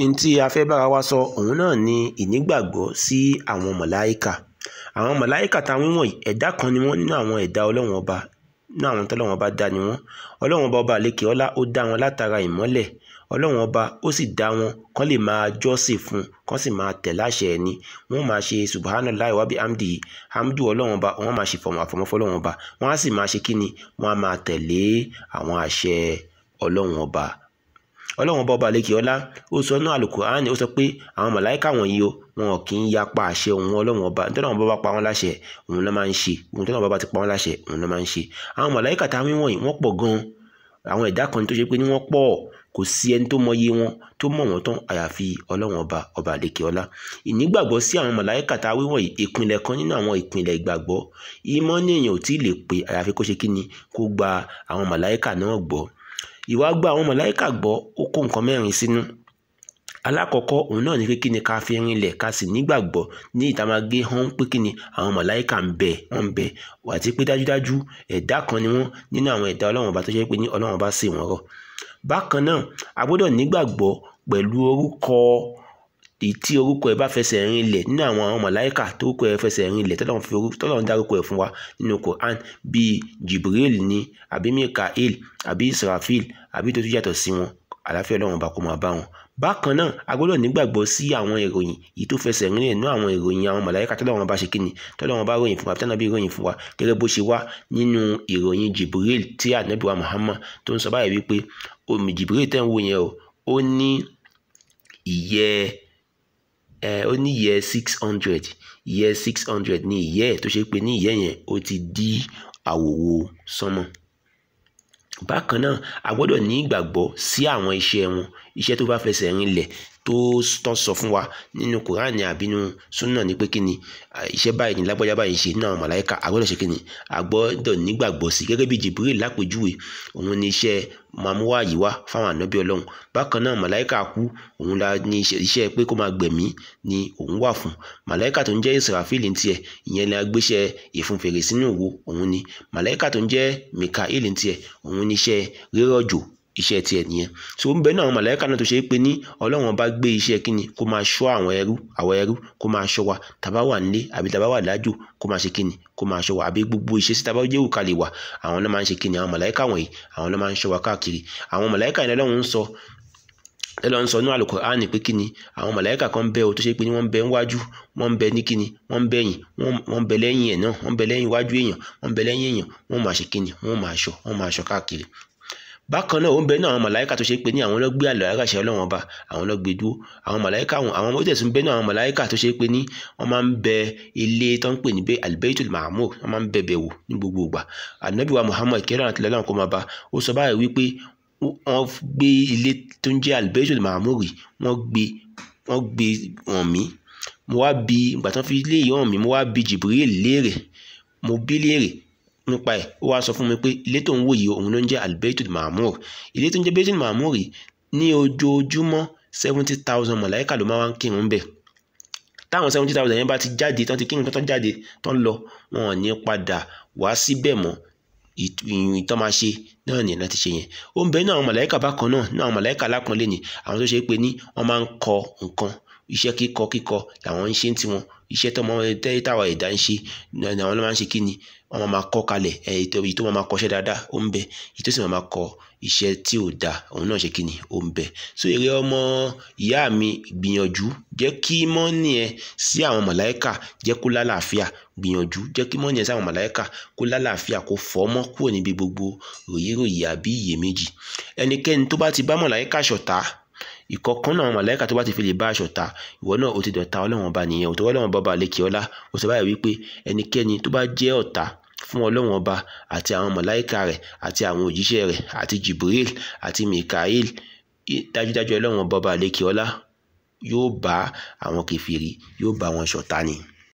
n tí a fẹ́ bára wa sọ òun náà ni ìnígbàgbọ́ sí àwọn mọ̀láìkà àwọn mọ̀láìkà táwọn wọ̀nyí ẹ̀dá kan ni wọ́n nínú àwọn ẹ̀dá ọlọ́run ọba nínú àwọn tọ́lọ́run ọba dá ni wọ́n ọlọ́run ọba ọba àlekè ọlá ó dá wọn látara ìmọ́lẹ̀ ọlọ́run ọba ó sì dá wọn kán lè máa jọ́sìn fún kán sì máa tẹ̀ láṣẹ ẹni wọ́n máa ṣe subhanallahi wa bihamdihi hamdu ọlọ́run ọba wọ́n máa ṣe fọmọ àfọmọ́ fọlọ́run ọba wọ́n á sì máa ṣe kíni wọ́n á máa tẹ̀lé àwọn àṣẹ ọlọ́run ọba ọlọ́run ọba ọba àlekè ọlá ó sọ náà Al-Qur'ani ó sọ pé àwọn màláìka wọ̀nyí o wọn kì í yapa àṣẹ òun ọlọ́run ọba nítorí àwọn bàbá pa wọn láṣẹ òun ló máa ń ṣe òun tó náà bàbá ti pa wọn láṣẹ òun ló máa ń ṣe àwọn màláìka táwọn wọ̀nyí wọ́n pọ̀ gan-an àwọn ẹ̀dá kan tó ṣe pé ní wọ́n pọ̀ kò sí ẹni tó mọyé wọn tó mọ̀ wọ́n tán àyàfi ọlọ́run ọba ọba àlekè ọlá ìnígbàgbọ́ sí àwọn màláìka táwọn wọ̀nyí ìpìlẹ̀ kan nínú àwọn ìpìlẹ̀ ìgbàgbọ́ ìmọ̀ ní èèyàn ò tí ì lè pé àyàfi kó ṣe kí ni kó gba àwọn màláìka náà gbọ́ ìwà gba àwọn màláìka gbọ́ ó kó nǹkan mẹ́rin sínú alákọ̀ọ́kọ́ òun náà ni pé kí ni ká fi rinlẹ̀ ká sì nígbàgbọ́ ní ìta máa gé hàn pé kí ni àwọn màláìka ń bẹ wọ́n ń bẹ àti pé dájúdájú ẹ̀dá kan ni wọ́n nínú àwọn ẹ̀dá ọlọ́run ọba tó ṣe pé ní ọlọ́run ọba sì wọ́n rọ̀ bákan náà a gbọ́dọ̀ nígbàgbọ́ pẹ̀lú orúkọ tí orúkọ ẹ bá fẹsẹ̀ rinlẹ̀ nínú àwọn àwọn màláìka tó orúkọ ẹ fẹsẹ̀ rinlẹ̀ tọ́lọ́run dárúkọ ẹ̀ fún wa nínú Quran bíi Jibril ni àbí Mikael àbí Israfil àbí tó tún yàtọ̀ sí wọn àlàáfíà ọlọ́run ọba kó máa bá wọn bákan náà a gbọ́dọ̀ nígbàgbọ́ sí àwọn ìròyìn yìí tó fẹsẹ̀ rinlẹ̀ nínú àwọn ìròyìn àwọn màláíkà tọ́lọ́run bá ṣe kíni tọ́lọ́run bá ròyìn fún wa tọ́lọ́run bí ròyìn fún wa gẹ́gẹ́ bó ṣe wá nínú ìròyìn Jibril tí ànábì wa Muhammad tó ń sọ báyìí wípé omi Jibril tẹ́ ń wò yẹn o ó ní ìyẹ́ ẹ ó ní ìyẹ́ six hundred ìyẹ́ six hundred ní ìyẹ́ ẹ̀ tó ṣe pé ní ìyẹ́ yẹn ó ti dí àwòwò sánmọ̀ bákan náà a gbọ́dọ̀ ní ìgbàgbọ́ sí àwọn iṣẹ́ wọn iṣẹ́ tó bá fẹsẹ̀ rinlẹ̀ tó tọ́ sọ fún wa nínú kùránì àbínú súnà ní pé kí ni iṣẹ́ báyìí ní lágbájá báyìí ṣe nínú àwọn màláìka a gbọ́dọ̀ ṣe kí ni a gbọ́dọ̀ nígbàgbọ́ sí gẹ́gẹ́ bí Jibril lápèjúwe òun ní iṣẹ́ mamuwa yìí wá fáwọn ànábì ọlọ́run bákan náà màláìka kú òun la ní iṣẹ́ pé kó máa gbẹ̀mí ni òun wà fún màláìka tó ń jẹ́ Israfil ní tiẹ̀ ìyẹn la gbéṣẹ́ ìfúnfèrè sínú òwò òun ni màláìka tó ń jẹ́ Mikael ní tiẹ̀ òun ní iṣẹ́ rírọ̀jò iṣẹ́ tiẹ̀ nìyẹn so ń bẹ náà àwọn màláíkà náà tó ṣe é pé ní ọlọ́run bá gbé iṣẹ́ kíni kó máa ṣọ́ àwọn ẹrú àwọn ẹrú kó máa ṣọ́ wa tàbá wà nílé àbí tàbá wà lájò kó máa ṣe kíni kó máa ṣọ́ wa àbí gbogbo iṣẹ́ sí tàbá jẹ́ òkà lè wà àwọn náà máa ń ṣe kíni àwọn màláíkà wọ̀nyí àwọn náà máa ń ṣọ́ wa káàkiri àwọn màláíkà yẹn lọ́run ń sọ ẹlọ́run sọ ní Al-Qur'ani pé kíni àwọn màláíkà kan bẹ o tó ṣe pé ní wọ́n ń bẹ níwájú wọ́n ń bẹ ní kíni wọ́n ń bẹ yìn wọ́n ń bẹ lẹ́yìn ẹ̀ náà wọ́n ń bẹ lẹ́yìn iwájú èèyàn wọ́n ń bẹ lẹ́yìn èèyàn wọ́n máa ṣe kíni wọ́n máa ṣọ́ wọ́n máa ṣọ́ káàkiri bákan náà ó ń bẹ náà àwọn màláìka tó ṣe pé ní àwọn ló gbé àlọ́ àràṣẹ ọlọ́wọ́n ọba àwọn ló gbé dúró àwọn màláìka àwọn àwọn ó tẹ̀sùn bẹ náà àwọn màláìka tó ṣe pé ní wọ́n máa ń bẹ ilé tó ń pè ní bẹ albaitul mahmur wọ́n máa ń bẹ bẹ̀ wò ní gbogbo ìgbà ànábì wa muhammad kẹrọ àti lọ́lọ́run kó máa bá ó sọ báyìí wípé wọ́n gbé ilé tó ń jẹ́ albaitul mahmur wọ́n gbé wọ́n gbé hàn mí mo wá bi ìgbà tó fi ilé yìí hàn mí mo wá bi jibril léèrè mo bí léèrè nípa ẹ̀ ó wá sọ fún mi pé ilé tó ń wò yìí òun ló ń jẹ́ albaitul mahmur ilé tó ń jẹ́ baitul mahmur ní ojoojúmọ́ seventy thousand mọ̀láìkà ló máa ń kírun bẹ̀ táwọn seventy thousand yẹn bá ti jáde tán ti kírun tán jáde tán lọ wọn ò ní padà wá síbẹ̀ mọ́ ìtọ́ máa ṣe náà nìyẹn láti ṣe yẹn ó ń bẹ ní àwọn mọ̀láìkà bákan náà ní àwọn mọ̀láìkà alápọ̀nlé ni àwọn tó ṣe é pé ní wọ́n máa ń kọ nǹkan iṣẹ́ kíkọ kíkọ làwọn ń ṣe ń tiwọn iṣẹ́ tó máa tẹ́ táwa ẹ̀dá ń ṣe àwọn ló máa ń ṣe kí ni wọ́n máa kọ́ kalẹ̀ èyí tó máa kọ́ṣẹ́ dáadáa ó ń bẹ èyí tó sì máa kọ iṣẹ́ tí ò dáa òun náà ṣe kí ni ó ń bẹ so èrè ọmọ ìyá mi gbìyànjú jẹ́ kí mọ́nì ẹ sí àwọn màláíkà jẹ́ kó lálàáfíà gbìyànjú jẹ́ kí mọ́nì ẹ sí àwọn màláíkà kó lálàáfíà kó fọ́ mọ́ kúrò níbi gbogbo ròyìnròyìn àbí iyèméjì ẹnikẹ́ni tó bá ti bá màláíkà ṣọ̀tá ìkọ̀kan náà màláíkà tó bá ti fi lè bá aṣọ ta ìwọ náà ó ti dọ̀tá ọlọ́run ọba nìyẹn òtò ọlọ́run ọba ọba lékè ọlá ó sọ báyìí wípé ẹnikẹ́ni tó bá jẹ́ ọ̀tá fún ọlọ́run ọba àti àwọn màláíkà rẹ̀ àti àwọn òjíṣẹ́ rẹ̀ àti Jibril àti Mikael dájúdájú ọlọ́run ọba ọba lékè ọlá yóò bá àwọn kèfèrí yóò bá wọn ṣọ̀tá ni.